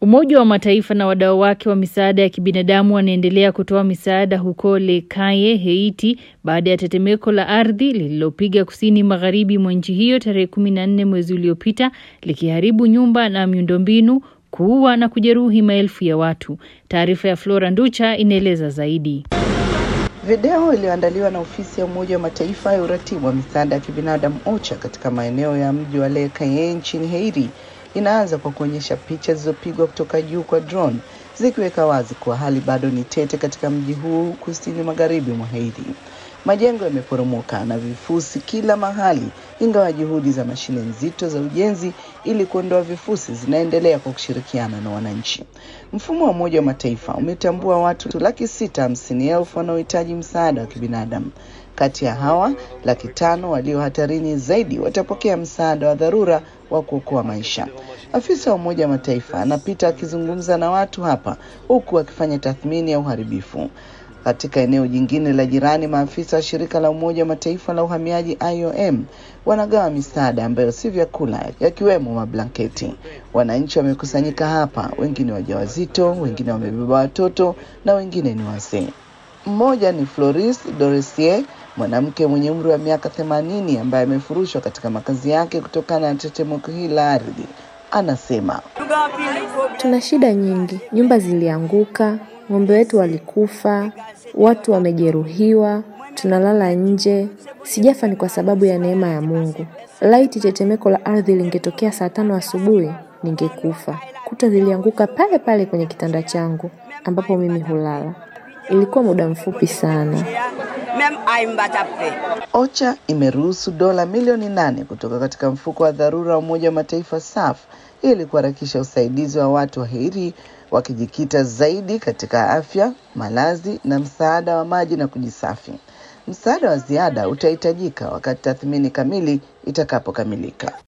Umoja wa Mataifa na wadau wake wa misaada ya kibinadamu wanaendelea kutoa misaada huko Lekaye, Haiti baada ya tetemeko la ardhi lililopiga kusini magharibi mwa nchi hiyo tarehe 14 mwezi uliopita likiharibu nyumba na miundombinu, kuua na kujeruhi maelfu ya watu. Taarifa ya Flora Nducha inaeleza zaidi. Video iliyoandaliwa na ofisi ya Umoja wa Mataifa ya uratibu wa misaada ya kibinadamu OCHA katika maeneo ya mji wa Lekaye nchini Haiti inaanza kwa kuonyesha picha zilizopigwa kutoka juu kwa drone zikiweka wazi kuwa hali bado ni tete katika mji huu kusini magharibi mwa Haiti. Majengo yameporomoka na vifusi kila mahali, ingawa juhudi za mashine nzito za ujenzi ili kuondoa vifusi zinaendelea kwa kushirikiana na wananchi. Mfumo wa Umoja wa Mataifa umetambua watu laki sita hamsini elfu wanaohitaji msaada wa kibinadamu. Kati ya hawa laki tano walio hatarini zaidi watapokea msaada wa dharura wa kuokoa maisha. Afisa wa Umoja wa Mataifa anapita akizungumza na watu hapa huku akifanya tathmini ya uharibifu. Katika eneo jingine la jirani, maafisa wa shirika la Umoja wa Mataifa la uhamiaji IOM wanagawa misaada ambayo si vyakula, yakiwemo mablanketi. Wananchi wamekusanyika hapa, wengine wajawazito, wengine wamebeba watoto na wengine ni wazee. Mmoja ni Floris Doresier, mwanamke mwenye umri wa miaka themanini ambaye amefurushwa katika makazi yake kutokana na tetemeko hili la ardhi. Anasema, tuna shida nyingi, nyumba zilianguka, ng'ombe wetu walikufa, watu wamejeruhiwa, tunalala nje. Sijafa ni kwa sababu ya neema ya Mungu. Laiti tetemeko la ardhi lingetokea saa tano asubuhi, ningekufa. Kuta zilianguka pale pale kwenye kitanda changu ambapo mimi hulala. Ilikuwa muda mfupi sana. OCHA imeruhusu dola milioni nane kutoka katika mfuko wa dharura wa Umoja wa Mataifa SAF ili kuharakisha usaidizi wa watu wa Haiti wakijikita zaidi katika afya, malazi na msaada wa maji na kujisafi. Msaada wa ziada utahitajika wakati tathmini kamili itakapokamilika.